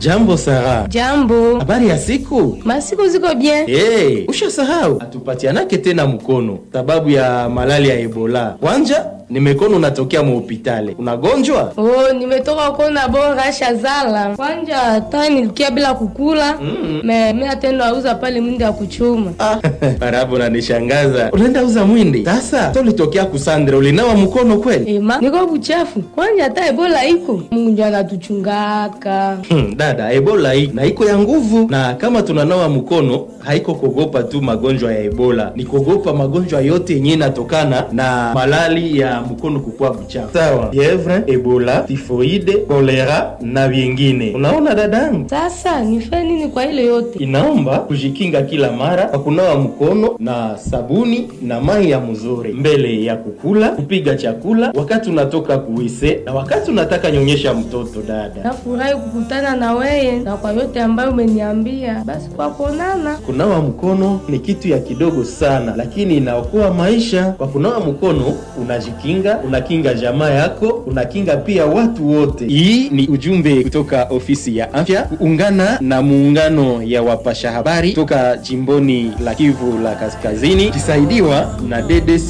Jambo Sara. Jambo. Habari ya siku? Masiku ziko bien. Hey, ushasahau atupatianake tena mkono sababu ya malali ya Ebola. Kwanja nimekono unatokea muhopitale, unagonjwa? Oh, nimetoka kona bora shazala. Kwanja hata nilikia bila kukula. Mm. Me mimi atendo auza pale mwindi ya kuchuma. Ah, Barabu nanishangaza. Unaenda uza mwindi? Sasa tolitokea kusandra ulinawa mkono kweli? Ema, niko buchafu. Kwanja hata Ebola iko. Mungu ndiye anatuchungaka. Hmm, dada, Ebola hii na iko ya nguvu, na kama tunanawa mkono haiko kogopa tu magonjwa ya Ebola, ni kogopa magonjwa yote yenye inatokana na malali ya mkono kukua buchafu, sawa? Fievre, Ebola, tifoide, kolera na vingine. Unaona dadangu, Sasa nife nini kwa ile yote? inaomba kujikinga kila mara kwa kunawa mkono na sabuni na mai ya mzuri mbele ya kukula, kupiga chakula, wakati unatoka kuwise na wakati unataka nyonyesha mtoto. Dada, Nafurahi kukutana na weye na kwa yote ambayo umeniambia. Basi kwa kuonana. kunawa mkono ni kitu ya kidogo sana, lakini inaokoa maisha. Kwa kunawa mkono unajikinga, unakinga jamaa yako, unakinga pia watu wote. Hii ni ujumbe kutoka ofisi ya afya kuungana na muungano ya wapasha habari toka jimboni la Kivu la Kaskazini, kisaidiwa na DDC